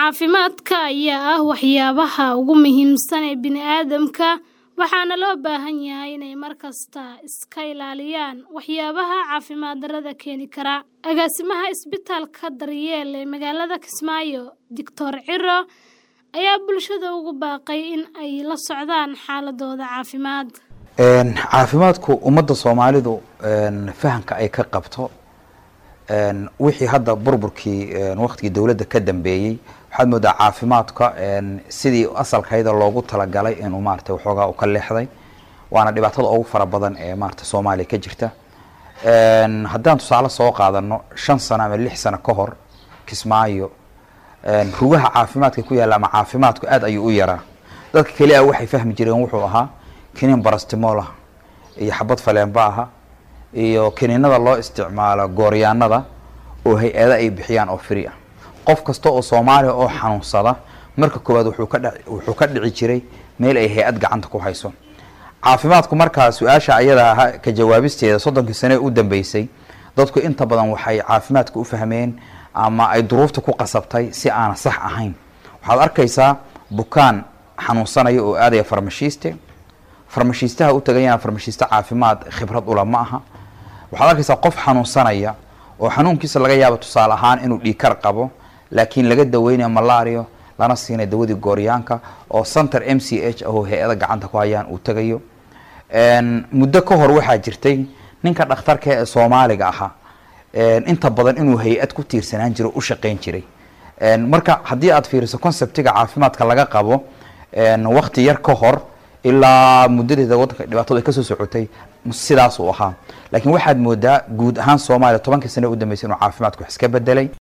Caafimaadka ayaa ah waxyaabaha ugu muhiimsan ee bini'aadamka, waxaana loo baahan yahay inay mar kasta iska ilaaliyaan waxyaabaha caafimaad darrada keeni kara. Agaasimaha Isbitaalka Daryeel ee magaalada Kismaayo, Dr. Ciro, ayaa bulshada ugu baaqay in ay la socdaan xaaladooda caafimaad. caafimaadku ummadda soomaalidu fahamka ay ka qabto wixii hadda burburkii waqtigii dowladda ka dambeeyey waxaad moodaa caafimaadka sidii asalkayda loogu talagalay inuu maarata waxoogaa u ka leexday waana dhibaatada ugu fara badan ee maarata soomaaliya ka jirta haddaan tusaale soo qaadano shan sano ama lix sano ka hor kismaayo rugaha caafimaadka ku yaalla ama caafimaadku aad ayuu u yaraa dadka keli ah waxay fahmi jireen wuxuu ahaa kiniin barastimool ah iyo xabad faleenba aha iyo kiniinada loo isticmaalo gooryaanada oo hay-ada ay bixiyaan oo free ah qof kasta oo soomaaliya oo xanuunsada marka koowaad wuxuu ka dh wuxuu ka dhici jiray meel ay hay-ad gacanta ku hayso caafimaadku markaa su-aasha ayada aha ka jawaabisteeda soddonkii sane u dambeysay dadku inta badan waxay caafimaadka u fahmeen ama ay duruufta ku qasabtay si aana sax ahayn waxaad arkaysaa bukaan xanuunsanaya oo aadaya farmashiiste farmashiistaha u tagayana farmashiiste caafimaad khibrad ula ma aha waxaad arkaysaa qof xanuunsanaya oo xanuunkiisa laga yaabo tusaale ahaan inuu dhiikar qabo laakiin laga daweynayo malario lana siinay dawadii gooryaanka oo center m c h ahoo hay-ada gacanta ku hayaan uu tagayo muddo ka hor waxaa jirtay ninka dhakhtarka ee soomaaliga ahaa inta badan inuu hay-ad ku tiirsanaan jiro u shaqeyn jiray marka haddii aad fiiriso conceptiga caafimaadka laga qabo wakti yar ka hor ilaa muddadeeda waddanka dhibaatadu ay kasoo socotay sidaas uu ahaa laakiin waxaad moodaa guud ahaan soomaaliya tobankii sane u dambeysay inuu caafimaadku wax iska bedelay